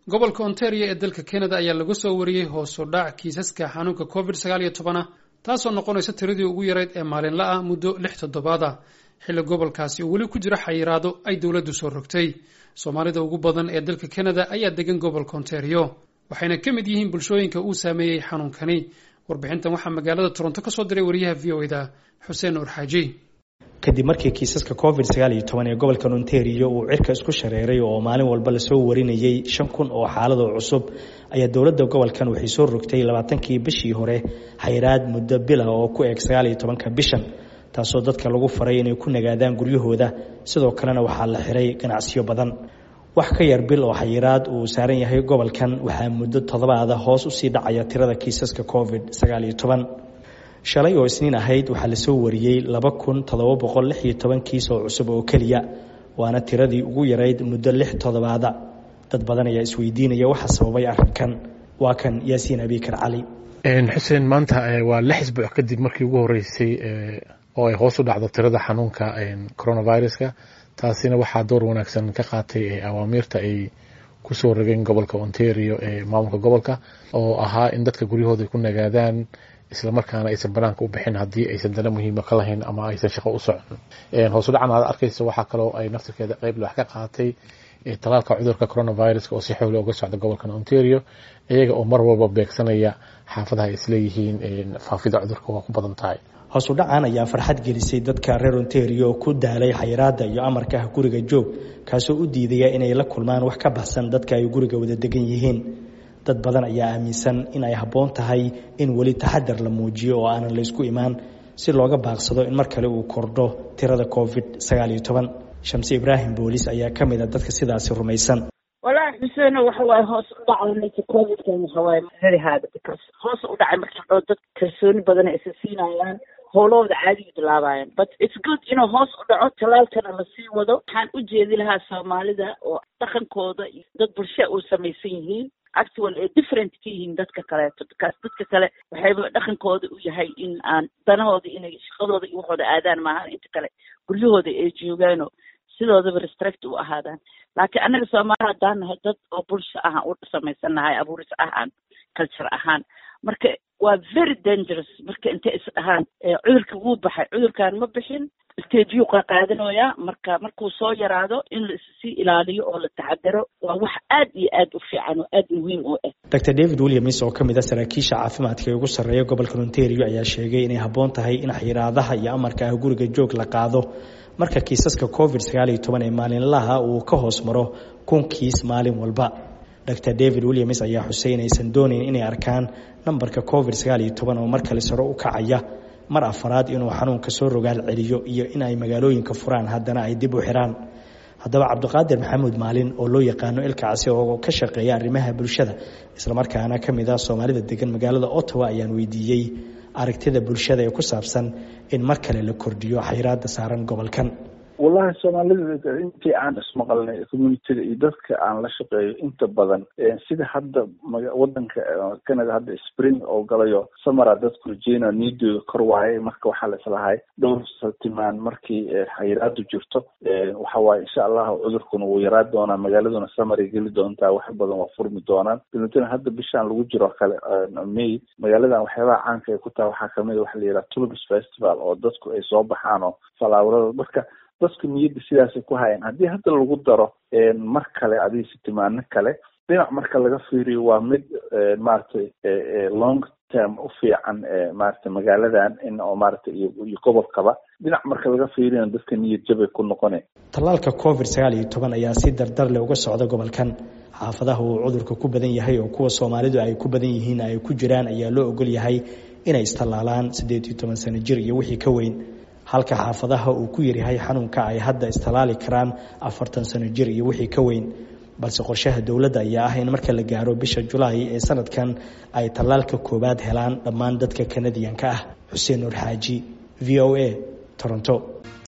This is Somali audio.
gobolka ontario ee dalka canada ayaa laga soo wariyey hoos u dhac kiisaska xanuunka covid sagaal iyo toban ah taasoo noqonaysa tiradii ugu yarayd ee maalinla ah muddo lix toddobaad ah xilli gobolkaasi uu weli ku jiro xayiraado ay dowladdu soo rogtay soomaalida ugu badan ee dalka canada ayaa degan gobolka ontario waxayna ka mid yihiin bulshooyinka uu saameeyey xanuunkani warbixintan waxaa magaalada toronto ka soo diray wariyaha v o eda xuseen nuur xaaji kadib markii kiisaska covid sagaal iyo toban ee gobolkan ontario uu cirka isku shareeray oo maalin walba lasoo warinayay shan kun oo xaaladoo cusub ayaa dowladda gobolkan waxay soo rogtay labaatankii bishii hore xayiraad muddo bila oo ku eeg sagaal iyo tobanka bishan taasoo dadka lagu faray inay ku nagaadaan guryahooda sidoo kalena waxaa la xiray ganacsiyo badan wax ka yar bil oo xayiraad uu saaran yahay gobolkan waxaa muddo toddobaada hoos usii dhacaya tirada kiisaska covid sagaal iyo toban shalay oo isniin ahayd waxaa lasoo wariyey laba kun toddoba boqol lix iyo toban kiis oo cusub oo keliya waana tiradii ugu yarayd muddo lix toddobaada dad badan ayaa isweydiinaya waxa sababay arrinkan waa kan yaasiin abikar cali xuseen maanta waa lix isbuuc kadib markii ugu horeysay oo ay hoos u dhacdo tirada xanuunka coronaviruska taasina waxaa door wanaagsan ka qaatay awaamiirta ay kusoo rogeen gobolka ontario ee maamulka gobolka oo ahaa in dadka guryahooda ku nagaadaan islamarkaana aysan banaanka u bixin haddii aysan dana muhiima ka lahayn ama aysan shaqo u socon hoos u dhacan aad arkaysa waxaa kaloo ay naftirkeeda qeyb wax ka qaatay talaalka cudurka coronavirus oo si xoogla uga socda gobolkan ontario iyaga oo mar walba beegsanaya xaafadaha ay isleeyihiin faafida cudurka waa ku badan tahay hoos u dhacan ayaa farxad gelisay dadka reer ontario ku daalay xayiraada iyo amarka ah guriga joog kaasoo u diidaya inay la kulmaan wax ka baxsan dadka ay guriga wada degan yihiin dad badan ayaa aaminsan in ay habboon tahay in weli taxadar la muujiyo oo aanan laysku imaan si looga baaqsado in mar kale uu kordho tirada covid sagaal iyo toban shamse ibraahim boolis ayaa ka mid a dadka sidaasi rumaysan walahi xuseeno waxa waaye hoos u dhacay covidkan waxa waaye very hard because hoos u dhacay marka oo dad kalsooni badan ay isa siinayaan howlahooda caadiga bilaabayan but it's good inuu hoos u dhaco talaalkana lasii wado waxaan u jeedi lahaa soomaalida oo dhaqankooda iyo dad bulsha uu samaysan yihiin actual ay different ka yihiin dadka kaleeto bikaas dadka kale waxayba dhaqankooda u yahay in aan danahooda inay shaqadooda iyo waxooda aadaan maahan inta kale guryahooda ay joogaano sidoodaba restrict u ahaadaan laakiin annaga soomaali haddaan nahay dad oo bulsho ahaan u samaysan nahay abuuris ahaan culture ahaan marka waa very dangerous marka intay is dhahaan cudurka wuu baxay cudurkan ma bixin stageyuu qaqaadanayaa marka markuu soo yaraado in la issii ilaaliyo oo la taxadaro waa wax aad iyo aad u fiican oo aad muhiim u ah dr david williams oo ka mid a saraakiisha caafimaadka ee ugu sarreeya gobolka ontario ayaa sheegay inay habboon tahay in xiraadaha iyo amarka ah guriga joog la qaado marka kiisaska covid sagaal iyo toban ee maalinlaha uu ka hoos maro kun kiis maalin walba dr david williams ayaa xusay inaysan doonayn inay arkaan nambarka covid sagaal iyo toban oo mar kale saro u kacaya mar afaraad inuu xanuunka soo rogaal celiyo iyo in ay magaalooyinka furaan haddana ay dib u xiraan haddaba cabdiqaadir maxamuud maalin oo loo yaqaano ilkacsi oo ka shaqeeya arrimaha bulshada islamarkaana ka mid ah soomaalida degan magaalada ottawa ayaan weydiiyey aragtida bulshada ee ku saabsan in mar kale la kordhiyo xayiraada saaran gobolkan wallahi soomaalida intii aan ismaqalnay communitiga iyo dadka aan la shaqeeyo inta badan sida hadda wadanka canada hadda spring oo galayo samara dadku rajeyna niidooda kor waaye marka waxaa la islahay dhowr saltimaan markii xayiraadu jirto waxa waaye insha allahu cudurkuna wuu yaraa doonaa magaaladuna samaray geli doontaa wax badan waa furmi doonaan dabeetana hadda bishaan lagu jiro kale may magaaladan waxyaabaha caanka ay ku tahay waxaa kamid a waxa la yidhaha tulbis festival oo dadku ay soo baxaan oo falaawrada marka dadku niyadda sidaasay ku hayeen haddii hadda lagu daro mar kale adiga sitimaano kale dhinac marka laga fiiriyo waa mid maaragtay long term u fiican maaragtay magaaladan in oo maaragtay iyo gobolkaba dhinac marka laga fiiriyana dadka niyad jabay ku noqone tallaalka covid sagaal iyo toban ayaa si dardar leh uga socda gobolkan xaafadaha uu cudurka ku badan yahay oo kuwa soomaalidu ay ku badan yihiin ay ku jiraan ayaa loo ogol yahay inay istallaalaan siddeed iyo toban sano jir iyo wixii ka weyn halka xaafadaha uu ku yaryahay xanuunka ay hadda istalaali karaan afartan sano jir iyo wixii ka weyn balse qorshaha dowladda ayaa ah in marka la gaaro bisha julaay ee sanadkan ay tallaalka koowaad helaan dhammaan dadka kanadiyanka ah xuseen nuur xaaji v o a toronto